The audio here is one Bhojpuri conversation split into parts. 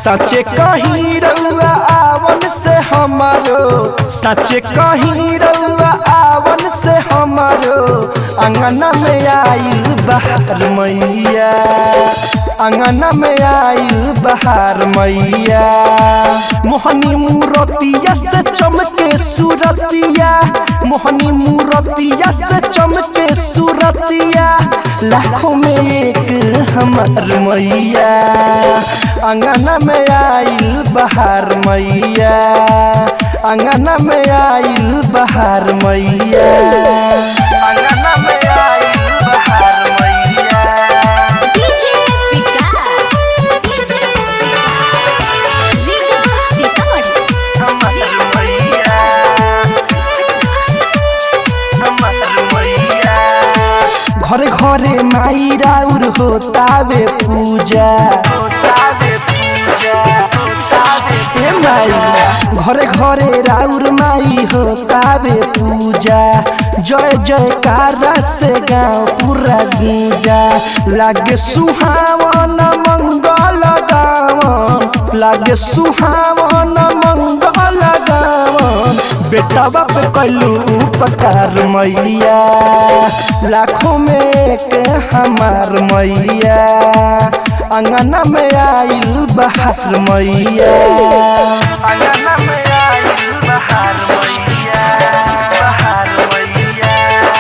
सचे कहीं रउआ आवन से हमारो सचे कहीं रउआ आवन से हमारो अंगना में आइल बहार मैया अंगना में आइल बहार मैया मोहनी मूरतिया से चमके सूरतिया मोहनी मूरतिया से चमके सूरतिया लाखों में एक हमार मैया अंगना में आइल बहार मैया अंगना में आइल बहार मैया अंगना में आइल बहार मैया डीजे विकास डीजे विकास लीला सीतामढ़ी हमार मैया हमार मैया घरे घरे माई राउर होतावे पूजा हे माई घरे घरे राउर माई होतावे पूजा जय जयकारा से गाँव पूरा गीजा लागे सुहावन मंगल गावन लागे सुहावन मंगल गावन बेटा बाप कैलू उपकार मैया लाखों में एक हमार मैया अंगना में आइल बहार मैया अंगना में आइल बहार मैया बहार मैया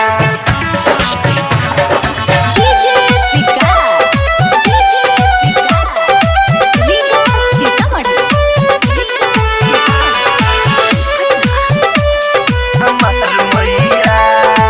डीजे विकास डीजे विकास लीला सीतामढ़ी लीला हमार मैया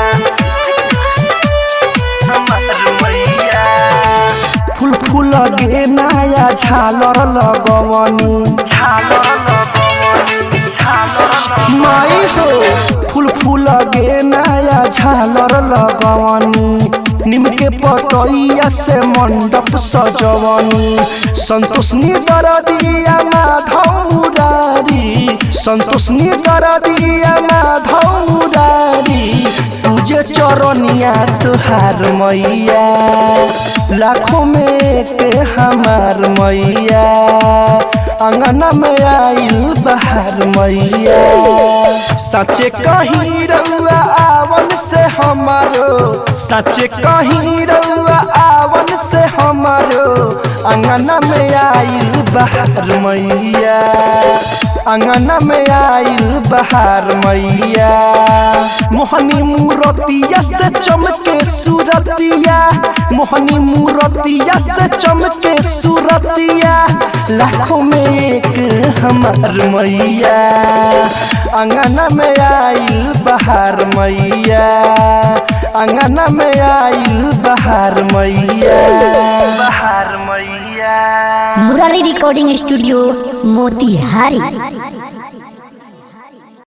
हमार मैया फूल फूल गे नया झालर लगवनी झालर लगवनी झालर माई हो फूल फूल गे नया झालर लगवनी निम के पतैया से मंडप सजवनी संतोष निदर दिया माधव मुरारी संतोष निदर दिया माधव मुरारी तुझे चरनिया तुहार मैया लाखों में एक हमार मैया अंगना में आइल बहार मैया सचे कहीं रउआ आवन से हमारो सचे कहीं रउआ आवन से हमारो अंगना में आइल बहार मैया अंगना में आइल बहार मैया मोहनी मूरतिया से चमके सूरतिया मोहनी मूरतिया से चमके सूरतिया लाखों में एक हमार मैया अंगना में आइल बहार मैया अंगना में आइल बहार मैया बहार मैया मुरारी रिकॉर्डिंग स्टूडियो मोतिहारी